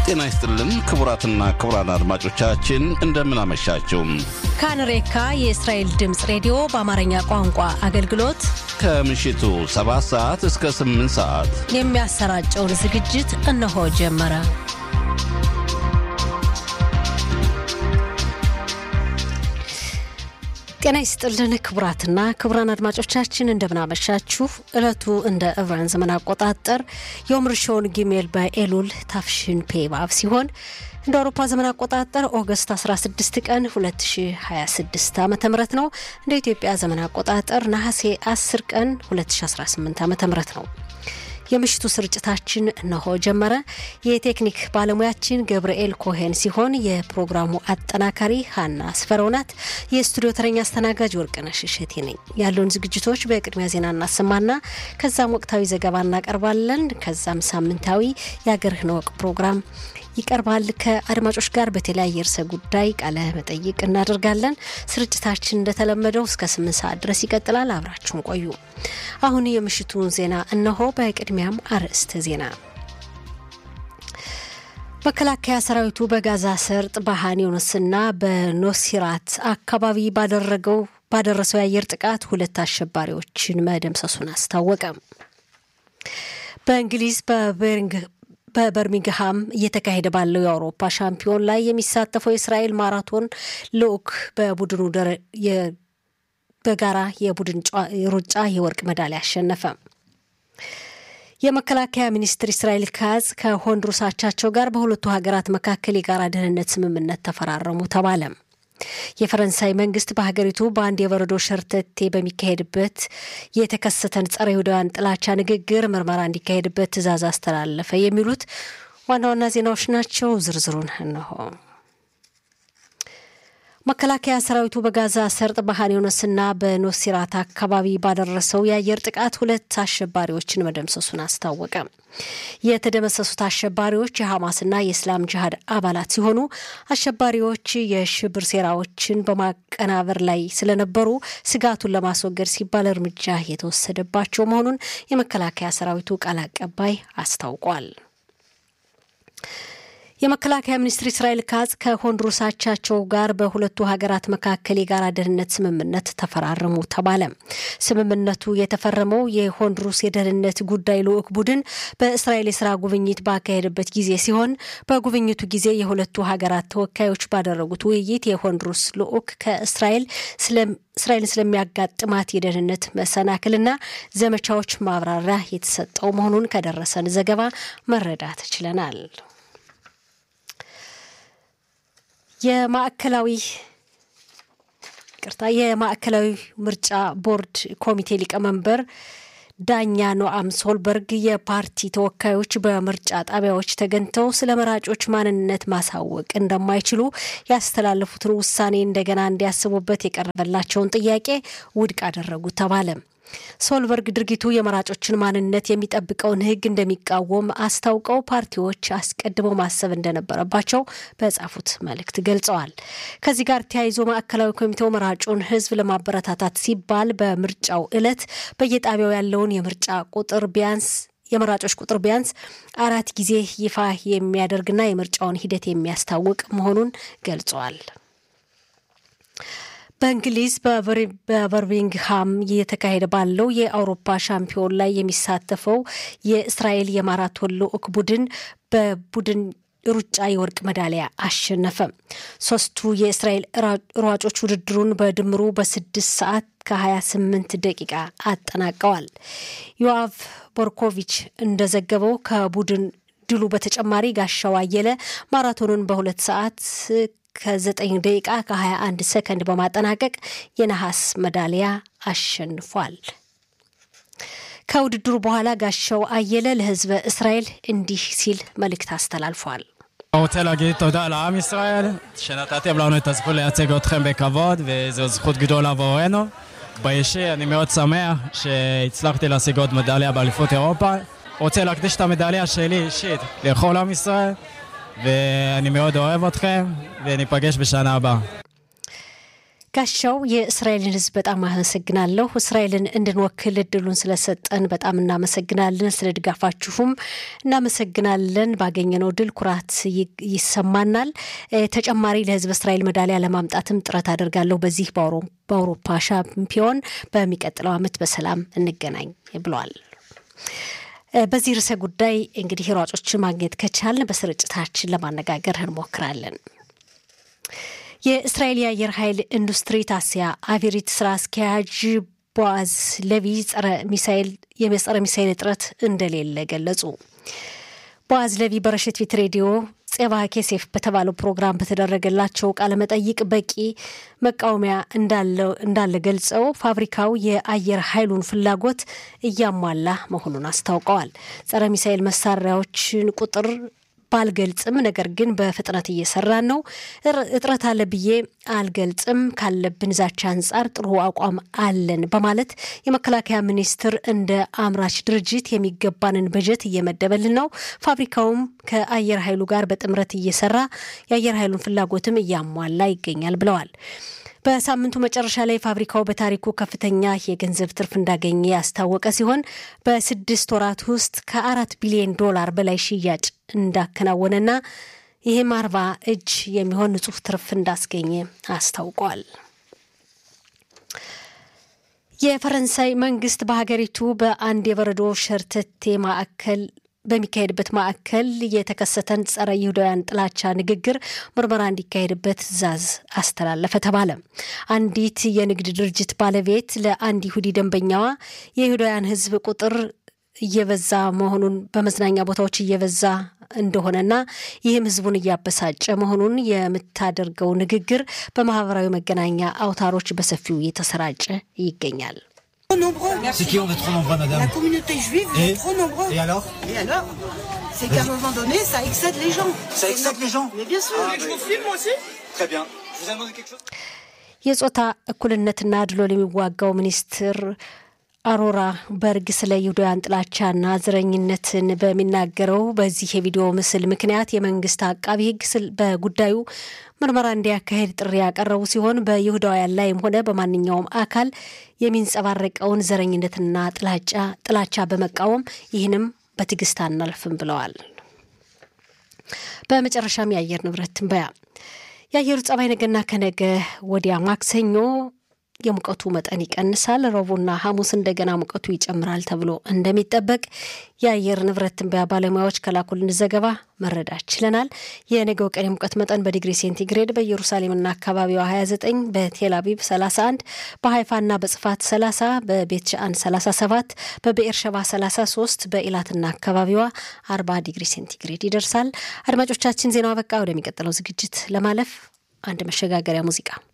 ጤና ይስጥልን ክቡራትና ክቡራን አድማጮቻችን እንደምን አመሻችሁ። ካንሬካ የእስራኤል ድምፅ ሬዲዮ በአማርኛ ቋንቋ አገልግሎት ከምሽቱ 7 ሰዓት እስከ 8 ሰዓት የሚያሰራጨውን ዝግጅት እነሆ ጀመረ። ጤና ይስጥልን ክቡራትና ክቡራን አድማጮቻችን እንደምናመሻችሁ። ዕለቱ እንደ ዕብራን ዘመን አቆጣጠር የኦምርሾን ጊሜል በኤሉል ታፍሽን ፔ ባብ ሲሆን እንደ አውሮፓ ዘመን አቆጣጠር ኦገስት 16 ቀን 2026 ዓ ም ነው። እንደ ኢትዮጵያ ዘመን አቆጣጠር ነሐሴ 10 ቀን 2018 ዓ ም ነው። የምሽቱ ስርጭታችን እነሆ ጀመረ። የቴክኒክ ባለሙያችን ገብርኤል ኮሄን ሲሆን የፕሮግራሙ አጠናካሪ ሀና ስፈረው ናት። የስቱዲዮ ተረኛ አስተናጋጅ ወርቅነሽ እሸቴ ነኝ። ያለውን ዝግጅቶች በቅድሚያ ዜና እናሰማና ከዛም ወቅታዊ ዘገባ እናቀርባለን። ከዛም ሳምንታዊ የአገርህን ወቅ ፕሮግራም ይቀርባል። ከአድማጮች ጋር በተለያየ ርዕሰ ጉዳይ ቃለ መጠይቅ እናደርጋለን። ስርጭታችን እንደተለመደው እስከ ስምንት ሰዓት ድረስ ይቀጥላል። አብራችሁን ቆዩ። አሁን የምሽቱን ዜና እነሆ። በቅድሚያም አርዕስተ ዜና። መከላከያ ሰራዊቱ በጋዛ ሰርጥ በሃን ዩኒስና በኖሲራት አካባቢ ባደረገው ባደረሰው የአየር ጥቃት ሁለት አሸባሪዎችን መደምሰሱን አስታወቀ። በእንግሊዝ በቤሪንግ በበርሚንግሃም እየተካሄደ ባለው የአውሮፓ ሻምፒዮን ላይ የሚሳተፈው የእስራኤል ማራቶን ልዑክ በቡድኑ በጋራ የቡድን ሩጫ የወርቅ ሜዳሊያ አሸነፈ። የመከላከያ ሚኒስትር እስራኤል ካዝ ከሆንዱራስ አቻቸው ጋር በሁለቱ ሀገራት መካከል የጋራ ደህንነት ስምምነት ተፈራረሙ ተባለ። የፈረንሳይ መንግስት በሀገሪቱ በአንድ የበረዶ ሸርተቴ በሚካሄድበት የተከሰተን ጸረ ይሁዳውያን ጥላቻ ንግግር ምርመራ እንዲካሄድበት ትዕዛዝ አስተላለፈ። የሚሉት ዋና ዋና ዜናዎች ናቸው። ዝርዝሩን እነሆ። መከላከያ ሰራዊቱ በጋዛ ሰርጥ በሃን ዩኒስና በኖሲራት አካባቢ ባደረሰው የአየር ጥቃት ሁለት አሸባሪዎችን መደምሰሱን አስታወቀ። የተደመሰሱት አሸባሪዎች የሐማስና የእስላም ጅሃድ አባላት ሲሆኑ አሸባሪዎች የሽብር ሴራዎችን በማቀናበር ላይ ስለነበሩ ስጋቱን ለማስወገድ ሲባል እርምጃ የተወሰደባቸው መሆኑን የመከላከያ ሰራዊቱ ቃል አቀባይ አስታውቋል። የመከላከያ ሚኒስትር እስራኤል ካዝ ከሆንዱራስ አቻቸው ጋር በሁለቱ ሀገራት መካከል የጋራ ደህንነት ስምምነት ተፈራረሙ ተባለ። ስምምነቱ የተፈረመው የሆንዱራስ የደህንነት ጉዳይ ልዑክ ቡድን በእስራኤል የስራ ጉብኝት ባካሄደበት ጊዜ ሲሆን በጉብኝቱ ጊዜ የሁለቱ ሀገራት ተወካዮች ባደረጉት ውይይት የሆንዱራስ ልዑክ ከእስራኤል እስራኤልን ስለሚያጋጥማት የደህንነት መሰናክልና ዘመቻዎች ማብራሪያ የተሰጠው መሆኑን ከደረሰን ዘገባ መረዳት ችለናል። የማዕከላዊ ቅርታ የማዕከላዊ ምርጫ ቦርድ ኮሚቴ ሊቀመንበር ዳኛ ኖአም ሶልበርግ የፓርቲ ተወካዮች በምርጫ ጣቢያዎች ተገኝተው ስለ መራጮች ማንነት ማሳወቅ እንደማይችሉ ያስተላለፉትን ውሳኔ እንደገና እንዲያስቡበት የቀረበላቸውን ጥያቄ ውድቅ አደረጉ ተባለ። ሶልበርግ ድርጊቱ የመራጮችን ማንነት የሚጠብቀውን ሕግ እንደሚቃወም አስታውቀው ፓርቲዎች አስቀድመው ማሰብ እንደነበረባቸው በጻፉት መልእክት ገልጸዋል። ከዚህ ጋር ተያይዞ ማዕከላዊ ኮሚቴው መራጩን ሕዝብ ለማበረታታት ሲባል በምርጫው ዕለት በየጣቢያው ያለውን የምርጫ ቁጥር ቢያንስ የመራጮች ቁጥር ቢያንስ አራት ጊዜ ይፋ የሚያደርግና የምርጫውን ሂደት የሚያስታውቅ መሆኑን ገልጸዋል። በእንግሊዝ በበርሚንግሃም እየተካሄደ ባለው የአውሮፓ ሻምፒዮን ላይ የሚሳተፈው የእስራኤል የማራቶን ልዑክ ቡድን በቡድን ሩጫ የወርቅ ሜዳሊያ አሸነፈ። ሶስቱ የእስራኤል ሯጮች ውድድሩን በድምሩ በስድስት ሰዓት ከ28 ደቂቃ አጠናቀዋል። ዮአቭ ቦርኮቪች እንደዘገበው ከቡድን ድሉ በተጨማሪ ጋሻው አየለ ማራቶኑን በሁለት ሰዓት ከ9 ደቂቃ ከ21 ሰከንድ በማጠናቀቅ የነሐስ ሜዳሊያ አሸንፏል። ከውድድሩ በኋላ ጋሻው አየለ ለሕዝበ እስራኤል እንዲህ ሲል መልእክት አስተላልፏል። אני רוצה להגיד תודה לעם ישראל, שנתתם לנו את הזכות לייצג אתכם בכבוד, וזו זכות גדולה עבורנו. באישי אני מאוד שמח שהצלחתי להשיג עוד מדליה באליפות אירופה. רוצה להקדיש את המדליה שלי אישית לכל עם ישראל, ואני מאוד אוהב אתכם, וניפגש בשנה הבאה. ጋሻው የእስራኤልን ሕዝብ በጣም አመሰግናለሁ። እስራኤልን እንድንወክል እድሉን ስለሰጠን በጣም እናመሰግናለን። ስለ ድጋፋችሁም እናመሰግናለን። ባገኘነው ድል ኩራት ይሰማናል። ተጨማሪ ለሕዝብ እስራኤል ሜዳሊያ ለማምጣትም ጥረት አደርጋለሁ። በዚህ በአውሮፓ ሻምፒዮን በሚቀጥለው ዓመት በሰላም እንገናኝ ብለዋል። በዚህ ርዕሰ ጉዳይ እንግዲህ ሯጮችን ማግኘት ከቻልን በስርጭታችን ለማነጋገር እንሞክራለን። የእስራኤል የአየር ኃይል ኢንዱስትሪ ታሲያ አቪሪት ስራ አስኪያጅ ቦአዝ ለቪ ጸረ ሚሳይል የጸረ ሚሳይል እጥረት እንደሌለ ገለጹ። ቦአዝ ለቪ በረሽት ፊት ሬዲዮ ጼባ ኬሴፍ በተባለው ፕሮግራም በተደረገላቸው ቃለመጠይቅ በቂ መቃወሚያ እንዳለ ገልጸው ፋብሪካው የአየር ኃይሉን ፍላጎት እያሟላ መሆኑን አስታውቀዋል። ጸረ ሚሳይል መሳሪያዎችን ቁጥር ባልገልጽም ነገር ግን በፍጥነት እየሰራን ነው። እጥረት አለ ብዬ አልገልጽም። ካለብን ዛቻ አንጻር ጥሩ አቋም አለን በማለት የመከላከያ ሚኒስቴር እንደ አምራች ድርጅት የሚገባንን በጀት እየመደበልን ነው። ፋብሪካውም ከአየር ኃይሉ ጋር በጥምረት እየሰራ የአየር ኃይሉን ፍላጎትም እያሟላ ይገኛል ብለዋል። በሳምንቱ መጨረሻ ላይ ፋብሪካው በታሪኩ ከፍተኛ የገንዘብ ትርፍ እንዳገኘ ያስታወቀ ሲሆን በስድስት ወራት ውስጥ ከአራት ቢሊዮን ዶላር በላይ ሽያጭ እንዳከናወነና ይህም አርባ እጅ የሚሆን ንጹህ ትርፍ እንዳስገኘ አስታውቋል። የፈረንሳይ መንግስት በሀገሪቱ በአንድ የበረዶ ሸርተቴ ማዕከል በሚካሄድበት ማዕከል የተከሰተን ጸረ ይሁዳውያን ጥላቻ ንግግር ምርመራ እንዲካሄድበት ትዕዛዝ አስተላለፈ ተባለ። አንዲት የንግድ ድርጅት ባለቤት ለአንድ ይሁዲ ደንበኛዋ የይሁዳውያን ሕዝብ ቁጥር እየበዛ መሆኑን በመዝናኛ ቦታዎች እየበዛ እንደሆነና ይህም ሕዝቡን እያበሳጨ መሆኑን የምታደርገው ንግግር በማህበራዊ መገናኛ አውታሮች በሰፊው እየተሰራጨ ይገኛል። C'est qui on est trop nombreux, madame La communauté juive Et est trop nombreux. Et alors Et alors C'est qu'à un moment donné, ça excède les gens. Ça excite les gens Mais bien sûr. je vous filme aussi Très bien. Je vous ai demandé quelque chose የጾታ እኩልነትና አድሎን የሚዋጋው ሚኒስትር አሮራ በርግ ስለ ይሁዳውያን ጥላቻና ዘረኝነትን በሚናገረው በዚህ የቪዲዮ ምስል ምክንያት የመንግስት አቃቢ ሕግ በጉዳዩ ምርመራ እንዲያካሄድ ጥሪ ያቀረቡ ሲሆን በይሁዳውያን ላይም ሆነ በማንኛውም አካል የሚንጸባረቀውን ዘረኝነትና ጥላቻ ጥላቻ በመቃወም ይህንም በትዕግስት አናልፍም ብለዋል። በመጨረሻም የአየር ንብረት ትንበያ የአየሩ ጸባይ ነገና ከነገ ወዲያ ማክሰኞ የሙቀቱ መጠን ይቀንሳል። ረቡዕና ሐሙስ እንደገና ሙቀቱ ይጨምራል ተብሎ እንደሚጠበቅ የአየር ንብረት ትንበያ ባለሙያዎች ከላኩልን ዘገባ መረዳት ችለናል። የነገው ቀን የሙቀት መጠን በዲግሪ ሴንቲግሬድ በኢየሩሳሌምና አካባቢዋ 29፣ በቴል አቪቭ 31፣ በሀይፋና በጽፋት 30፣ በቤት ሻአን 37፣ በብኤርሸባ 33፣ በኢላትና አካባቢዋ 40 ዲግሪ ሴንቲግሬድ ይደርሳል። አድማጮቻችን ዜናው አበቃ። ወደሚቀጥለው ዝግጅት ለማለፍ አንድ መሸጋገሪያ ሙዚቃ